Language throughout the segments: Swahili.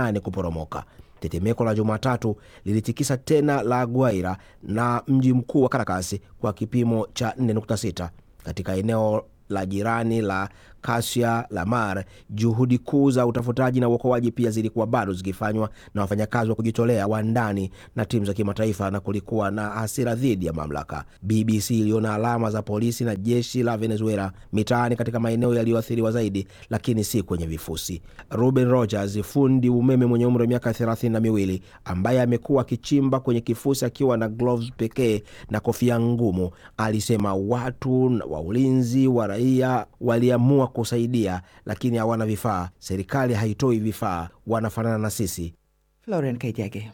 nane kuporomoka. Tetemeko la Jumatatu lilitikisa tena La Guaira na mji mkuu wa Caracas kwa kipimo cha 4.6 katika eneo la jirani la Kasia la Mar. Juhudi kuu za utafutaji na uokoaji pia zilikuwa bado zikifanywa na wafanyakazi wa kujitolea wa ndani na timu za kimataifa, na kulikuwa na hasira dhidi ya mamlaka. BBC iliona alama za polisi na jeshi la Venezuela mitaani katika maeneo yaliyoathiriwa zaidi, lakini si kwenye vifusi. Ruben Rogers, fundi umeme mwenye umri wa miaka thelathini na miwili ambaye amekuwa akichimba kwenye kifusi akiwa na gloves pekee na kofia ngumu, alisema watu wa ulinzi wa raia waliamua kusaidia lakini hawana vifaa. Serikali haitoi vifaa, wanafanana na sisi. Florian Kaijage.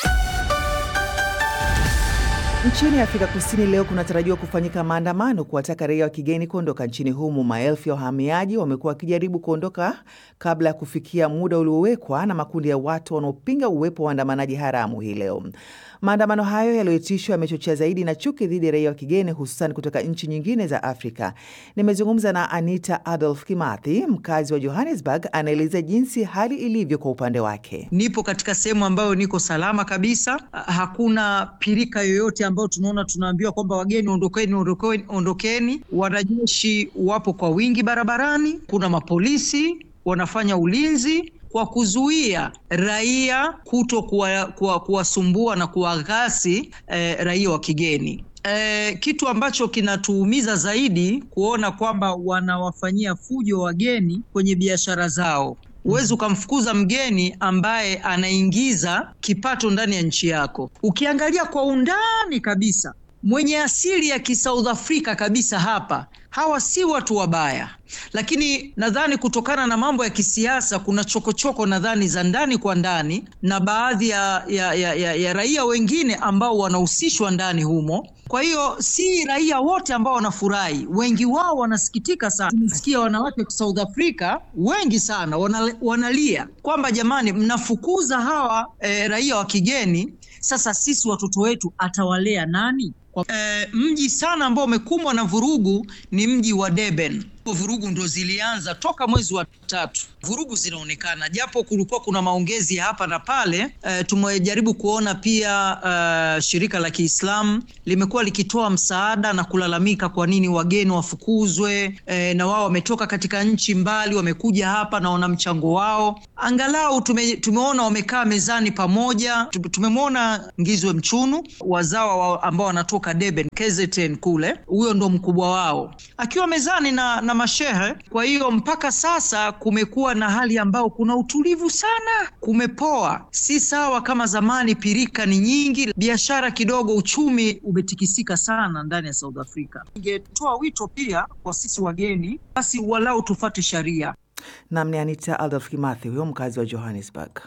Nchini Afrika Kusini leo kunatarajiwa kufanyika maandamano kuwataka raia wa kigeni kuondoka nchini humo. Maelfu ya wahamiaji wamekuwa wakijaribu kuondoka kabla ya kufikia muda uliowekwa na makundi ya watu wanaopinga uwepo wa waandamanaji haramu hii leo. Maandamano hayo yaliyoitishwa yamechochea zaidi na chuki dhidi ya raia wa kigeni hususan kutoka nchi nyingine za Afrika. Nimezungumza na Anita Adolf Kimathi, mkazi wa Johannesburg, anaeleza jinsi hali ilivyo kwa upande wake. Nipo katika sehemu ambayo niko salama kabisa, hakuna pirika yoyote ambayo tunaona tunaambiwa kwamba wageni ondokeni, ondokeni, ondokeni. Wanajeshi wapo kwa wingi barabarani, kuna mapolisi wanafanya ulinzi kwa kuzuia raia kuto kuwasumbua kuwa, kuwa na kuwaghasi eh, raia wa kigeni. Eh, kitu ambacho kinatuumiza zaidi kuona kwamba wanawafanyia fujo wageni kwenye biashara zao. Huwezi ukamfukuza mgeni ambaye anaingiza kipato ndani ya nchi yako. Ukiangalia kwa undani kabisa, mwenye asili ya kisouth Africa kabisa hapa, hawa si watu wabaya, lakini nadhani kutokana na mambo ya kisiasa kuna chokochoko nadhani za ndani kwa ndani na baadhi ya, ya, ya, ya, ya raia wengine ambao wanahusishwa ndani humo. Kwa hiyo si raia wote ambao wanafurahi, wengi wao wanasikitika sana. Tumesikia wanawake wa South Africa wengi sana wanalia kwamba jamani, mnafukuza hawa e, raia wa kigeni, sasa sisi watoto wetu atawalea nani? E, mji sana ambao umekumbwa na vurugu ni mji wa Durban. Vurugu ndo zilianza toka mwezi wa tatu, vurugu zinaonekana, japo kulikuwa kuna maongezi hapa na pale. E, tumejaribu kuona pia uh, shirika la Kiislamu limekuwa likitoa msaada na kulalamika kwa nini wageni wafukuzwe. E, na wao wametoka katika nchi mbali, wamekuja hapa na wana mchango wao. Angalau tume, tumeona wamekaa mezani pamoja. Tumemwona Ngizwe Mchunu wazawa wa ambao wanatoka Durban, KZN kule, huyo ndo mkubwa wao akiwa mezani na, na mashehe. Kwa hiyo mpaka sasa kumekuwa na hali ambayo kuna utulivu sana, kumepoa, si sawa kama zamani. Pirika ni nyingi, biashara kidogo, uchumi umetikisika sana ndani ya South Africa. Ningetoa wito pia kwa sisi wageni, basi walau tufate sharia. Nam ni Anita Adolf Kimathi, huyo mkazi wa Johannesburg.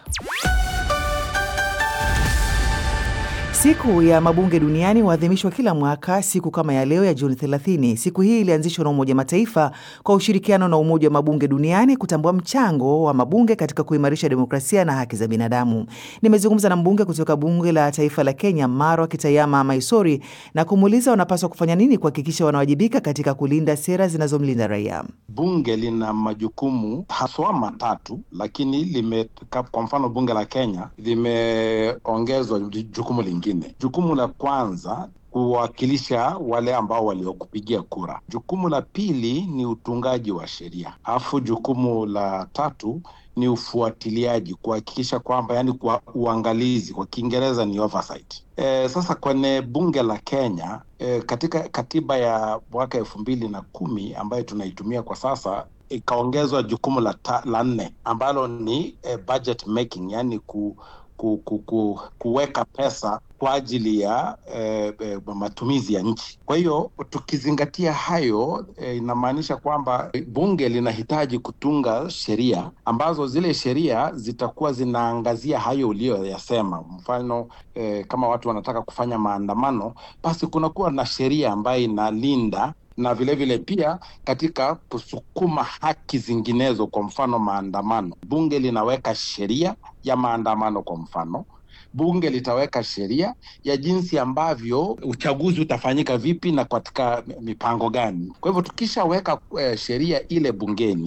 Siku ya mabunge duniani huadhimishwa kila mwaka siku kama ya leo ya Juni 30. Siku hii ilianzishwa na Umoja Mataifa kwa ushirikiano na Umoja wa Mabunge Duniani kutambua mchango wa mabunge katika kuimarisha demokrasia na haki za binadamu. Nimezungumza na mbunge kutoka Bunge la Taifa la Kenya, Marwa Kitayama Maisori, na kumuuliza wanapaswa kufanya nini kuhakikisha wanawajibika katika kulinda sera zinazomlinda raia. Bunge lina majukumu haswa matatu, lakini lime, kwa mfano bunge la Kenya limeongezwa jukumu lingine. Jukumu la kwanza kuwakilisha wale ambao waliokupigia kura. Jukumu la pili ni utungaji wa sheria, alafu jukumu la tatu ni ufuatiliaji, kuhakikisha kwamba, yani kwa uangalizi, kwa Kiingereza ni oversight. E, sasa kwenye bunge la Kenya e, katika katiba ya mwaka elfu mbili na kumi ambayo tunaitumia kwa sasa ikaongezwa jukumu la, ta, la nne ambalo ni e, budget making, yani ku Ku, ku, ku, kuweka pesa kwa ajili ya eh, eh, matumizi ya nchi. Kwa hiyo tukizingatia hayo eh, inamaanisha kwamba bunge linahitaji kutunga sheria ambazo zile sheria zitakuwa zinaangazia hayo uliyoyasema. Mfano eh, kama watu wanataka kufanya maandamano, basi kunakuwa na sheria ambayo inalinda na vilevile vile pia katika kusukuma haki zinginezo, kwa mfano maandamano, bunge linaweka sheria ya maandamano. Kwa mfano, bunge litaweka sheria ya jinsi ambavyo uchaguzi utafanyika vipi na katika mipango gani. Kwa hivyo tukishaweka eh, sheria ile bungeni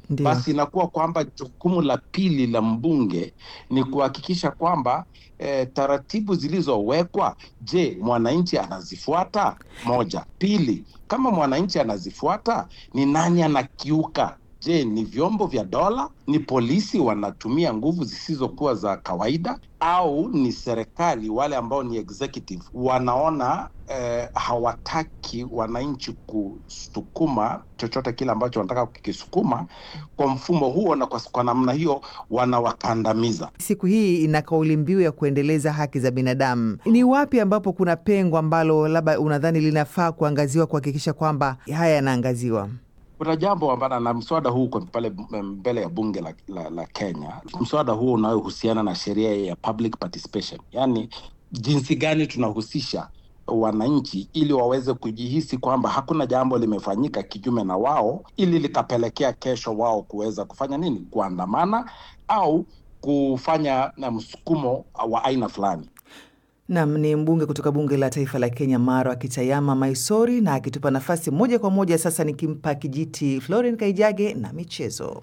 Ndiyo. basi inakuwa kwamba jukumu la pili la mbunge ni kuhakikisha kwamba eh, taratibu zilizowekwa, je, mwananchi anazifuata? Moja. Pili, kama mwananchi anazifuata, ni nani anakiuka? Je, ni vyombo vya dola? Ni polisi wanatumia nguvu zisizokuwa za kawaida, au ni serikali, wale ambao ni executive wanaona eh, hawataki wananchi kusukuma chochote kile ambacho wanataka kukisukuma kwa mfumo huo, na kwa, kwa namna hiyo wanawakandamiza. Siku hii ina kauli mbiu ya kuendeleza haki za binadamu. Ni wapi ambapo kuna pengo ambalo labda unadhani linafaa kuangaziwa kuhakikisha kwamba haya yanaangaziwa? Kuna jambo ambalo na mswada huu uko pale mbele ya bunge la, la, la Kenya. Mswada huo unayohusiana na sheria ya public participation, yaani jinsi gani tunahusisha wananchi ili waweze kujihisi kwamba hakuna jambo limefanyika kinyume na wao, ili likapelekea kesho wao kuweza kufanya nini, kuandamana au kufanya na msukumo wa aina fulani. Nam ni mbunge kutoka bunge la taifa la Kenya, Maro Akitayama Maisori, na akitupa nafasi moja kwa moja sasa, nikimpa kijiti Floren Kaijage na michezo.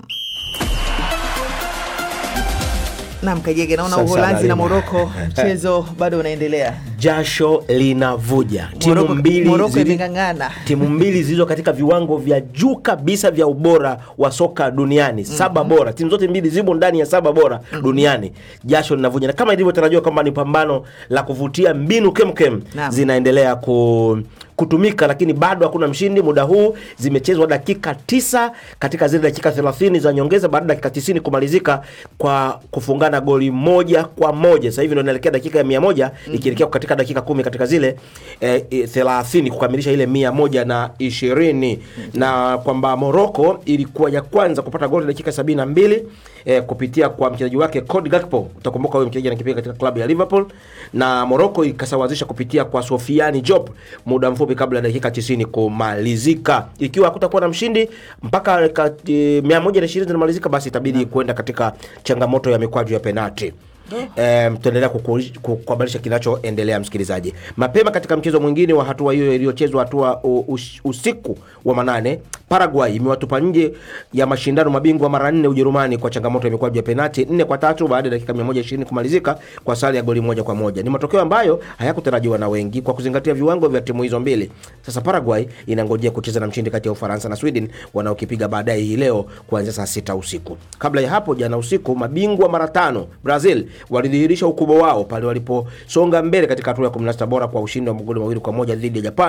Nam Kaijage, naona Sasa Uholanzi na Halima. Moroko mchezo bado unaendelea. Jasho linavuja, timu Moroko- mbili Moroko zili- imeng'ang'ana. timu mbili zilizo katika viwango vya juu kabisa vya ubora wa soka duniani saba bora timu zote mbili zimo ndani ya saba bora duniani jasho linavuja na kama ilivyotarajiwa kwamba ni pambano la kuvutia mbinu kemkem Naam. zinaendelea ku kutumika lakini bado hakuna mshindi muda huu zimechezwa dakika tisa katika zile dakika 30 za nyongeza baada ya dakika 90 kumalizika kwa kufungana goli moja kwa moja sasa hivi ndio inaelekea dakika ya mia moja ikielekea katika dakika kumi katika zile eh, eh, 30 kukamilisha ile mia moja na ishirini na kwamba Morocco ilikuwa ya kwanza kupata goli dakika sabini na mbili eh, kupitia kwa mchezaji wake Cody Gakpo. Utakumbuka huyo mchezaji anakipiga katika klabu ya Liverpool, na Morocco ikasawazisha kupitia kwa Sofiani Diop muda mfupi kabla ya dakika 90 kumalizika. Ikiwa hakutakuwa na mshindi mpaka dakika, eh, 120 zinamalizika, basi itabidi kwenda katika changamoto ya mikwaju ya penalti. Um, tutaendelea kuku- ku- kuhabarisha kinachoendelea msikilizaji. Mapema katika mchezo mwingine wa hatua hiyo iliyochezwa hatua u- ush- usiku wa manane, Paraguay imewatupa nje ya mashindano mabingwa mara nne Ujerumani kwa changamoto ya mikwaju ya penati nne kwa tatu baada ya dakika 120 kumalizika kwa sare ya goli moja kwa moja. Ni matokeo ambayo hayakutarajiwa na wengi kwa kuzingatia viwango vya timu hizo mbili. Sasa Paraguay inangojea kucheza na mshindi kati ya Ufaransa na Sweden wanaokipiga baadaye hii leo kuanzia saa sita usiku. Kabla ya hapo, jana usiku, mabingwa mara tano Brazil walidhihirisha ukubwa wao pale waliposonga mbele katika hatua ya 16 bora kwa ushindi wa magoli mawili kwa moja dhidi ya Japan